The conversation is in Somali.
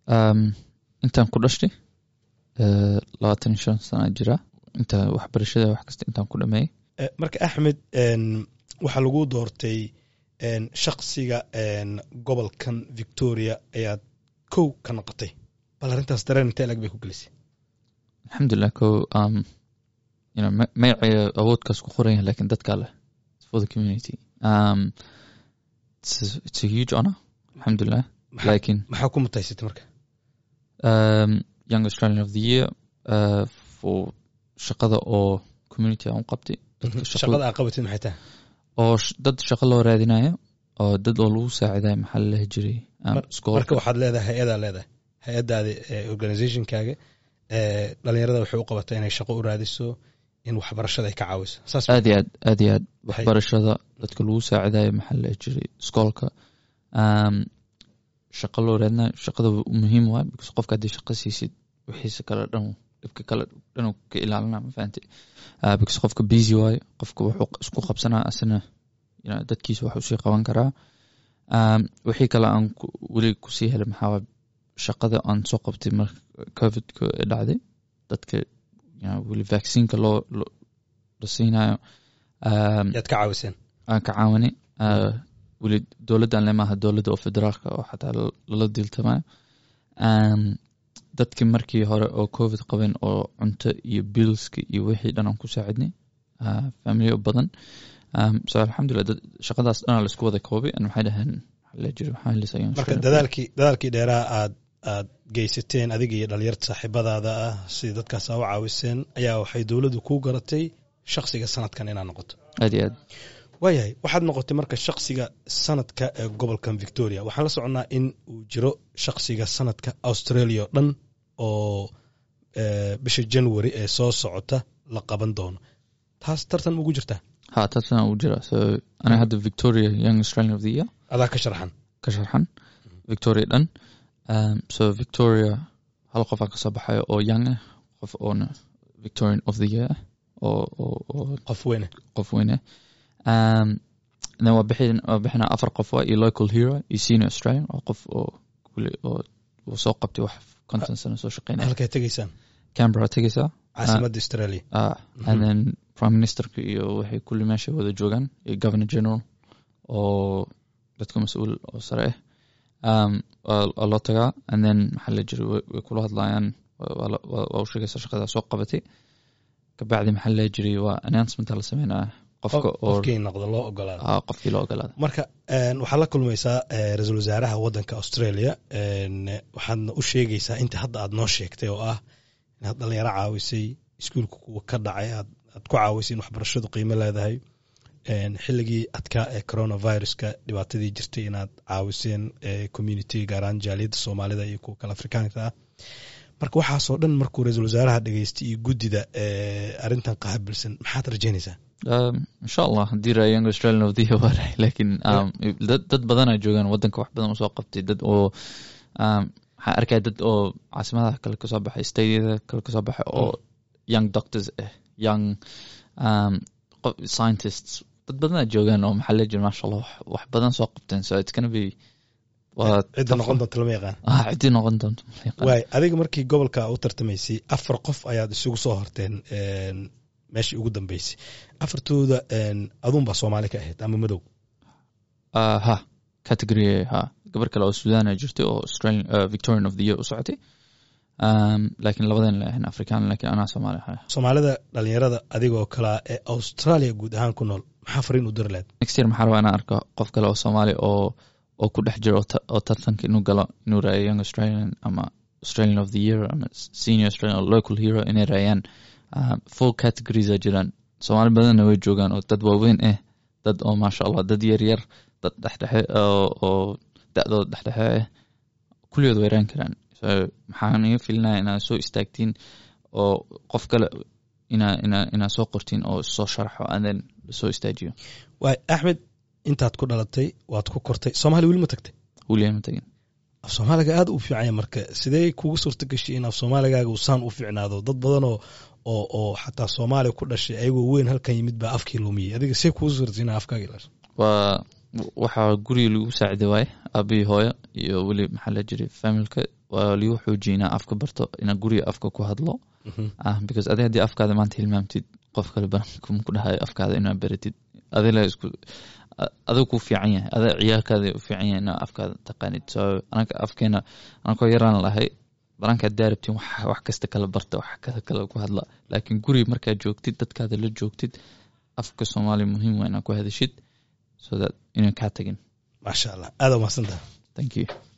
Um, intaan ku dhashtay uh, labaatan iyo shan sana jira inta waxbarashada wax kasta intaan ku dhameeyey Eh, marka axmed en, waxaa lagu doortay en, shaqsiga en, gobolkan victoria ayaad kow ka noqotay bal arrintaas dareen intee lag bay ku gelisay alxamdulilah ko um, you know, ma- magacaya awoodkaas ku qoran yahay lakin dadkaa leh It's for the community um, it's, a, it's a huge honor alxamdulilah Maxaa- lakin maxaa ku mutaysatay marka um, young australian of the year uh, for shaqada oo community aan u qabtay dadka shaqada shaqada aa qabatid maxay tahay oo sh- dad shaqo loo raadinayo oo dad oo lagu saacidayo maxaa la lehi jiray um, Mar- schoolka. marka waxaad leedahay hay-adaa leedahay hay-adaadi organizationkaaga eh, dhalinyarada waxay u qabatay inay shaqo u raadiso in waxbarashada ay ka caawiso saas aad iyo aad aad iyo aad Waxay- waxbarashada dadka lagu saacidayo maxaa la jiray iskoolka um, shaqo loo raadinayo shaqada muhiim waay because qofka haddii shaqo siisid wixiisa kale dhan dhibka kale dhan uu ka ilaalina ma fahanti uh, because qofka busy waayo qofka wuxuu isku qabsanaa asina you know, dadkiisa wax usii qaban karaa um, wixii kale aan ku- weli kusii helay maxaa waay shaqada aan soo qabtay marka covidka ee dhacday dadka you know, weli vaccineka loo loo- la siinayo um, yaad ka caawiseen aan ka caawanay uh, weli dowladdan le maaha dowladda oo federaalka oo xataa la- lala diiltamayo um, dadkii markii hore oo covid qabeen oo cunto iyo billska iyo wixii dhan aan ku saacidnay uh, familiyo badan um, so alxamdulilah dad- shaqadaas dhanaa laisku wada koobay an waxay dhaheen waxaa la jiri waxaan lisayaan marka dadaalkii dadaalkii dheeraa aad aad geysateen adiga iyo dhalinyarta saaxiibadaada ah sidii dadkaas aa u caawiseen ayaa waxay dowladdu kuu garatay shaqsiga sanadkan inaad noqoto aad iyo aad waayahay waxaad noqotay marka shaqsiga sanadka ee gobolkan victoria waxaan la soconnaa in uu jiro shaqsiga sanadka australia oo dhan oo eh, bisha january ee soo socota la qaban doono taas tartan ugu jirtaa ha taasna uu jira so aniga hadda victoria young australian of the year adaa ka sharxan ka sharxan victoria dhan um, so victoria hal qof aa kasoo baxayo oo young ah qof oona victorian of the year ah oo oo oo qof weyne qof weyne um, then waa bixin waa bixinaa afar qof waa iyo local hero iyo senior australian oo qof oo weli oo oo soo qabtay wax konton sano soo shaqeynaya halkay tegaysaan canberra tegaysaa caasimadda australia ah and then prime ministerka iyo waxay kulli meesha wada joogaan iyo governor general oo dadka mas-uul oo sare ah um, waa waa loo tagaa and then maxaa la jira way way kula hadlayaan waa- waa la- waa waa u sheegaysa shaqadaa soo qabatay kabacdi maxaa la jiray waa announcement la sameynaya qofka oo qofkii noqdo loo ogolaado ah, qofkii loo ogolaada marka een, waxaad la kulmaysaa eh, ra-iisul wasaaraha wadanka australia een, waxaadna u sheegaysaa inta hadda aad noo sheegtay oo ah inaad dhalinyaro caawisay iskuulka kuwa ka dhacay aad aad ku caawisay in waxbarashadu qiimo leedahay een, xilligii adkaa ee coronaviruska dhibaatadii jirtay inaad caawiseen eh, community gaar ahaan jaaliyadda soomaalida iyo kuwa kale afrikaanka ah marka waxaasoo dhan markuu ra-iisul wasaaraha dhageystay iyo guddida eh, arrintan qaabilsan maxaad rajaynaysaa Um, insha allah haddii raa young australian of the year waa rahay laakiin um, dad dad badanaa joogaan wadanka wax badan usoo qabtay dad oo um, waxaan arkaya dad oo caasimadaha kale kasoo baxay stadiyada kale kasoo baxay oo young doctors ah young um, qof scientists dad badanaa joogaan oo maxaa la jira maasha allah wax, wax badan soo qabteen so it's gonna be waa cidda noqon doonta lama yaqaan ah ciddii noqon doonto ma yaqaan. waay adiga markii gobolka u tartamaysay afar qof ayaad isugu soo horteen een, meeshii ugu dambeysay afartooda een, aduunbaa soomaali ka ahayd ama madow Ah, ha category ha gabar kale oo sudan a jirtay oo australian uh, victorian of the year u socotay um, laakiin labadan la ahayn afrikaan laakiin anaa soomaali ahay soomaalida dhalinyarada adigoo kalea ee australia guud ahaan ku nool maxaa fariin u diri lahayd next year maxaa rabaa inaan arko qof kale oo soomaali oo oo ku dhex jiro oo ta- oo tartanka inuu galo inuu raayo young australian ama australian of the year ama senior australian or local hero inay raayaan um, full categories a jiraan soomaali badanna way joogaan oo dad waaweyn ah dad oo maasha allah dad yar yar dad dhexdhexe oo oo da-dooda dhexdhexe ah kulligood way raan karaan so maxaan iga filinaya inaad soo istaagtiin oo qof kale inaa inaa inaa soo qortiin oo soo sharxo and then lasoo istaajiyo waay axmed intaad ku dhalatay waad ku kortay soomaali weli ma tagtay weliya ma tagin af soomaaliga aad u fiicanya marka sidee kugu suurta gashay in af soomaaligaaga uu saan u fiicnaado dad badan oo oo oo xataa soomaaliya ku dhashay ayagoo weyn halkan yimid baa afkii lumiyey adiga see kugu suurtay inaa afkaaga ilaasho waa waxaa guriga lagu saaciday waaye aabihii hooyo iyo weli maxaa la jiray familka waa ligu xoojiya inaa afka barto inaa guriga afka ku hadlo ah because adi haddii afkaada maanta hilmaamtid qof kale barankum ku dhahayo afkaada inaa baratid adila isku adiga ku fiican yahay ada ciyaalkaada u fiican yahay inaa afkaada taqaanid so anaka afkeena anakoo yaraan lahay barankaad daarabtin wax kasta kala barta wax kala kale ku hadla laakiin guriga markaad joogtid dadkaada la joogtid afka soomaaliya muhiim waa inaa ku hadashid so that inaan kaa tagin maasha allah aada umahadsantaha thank you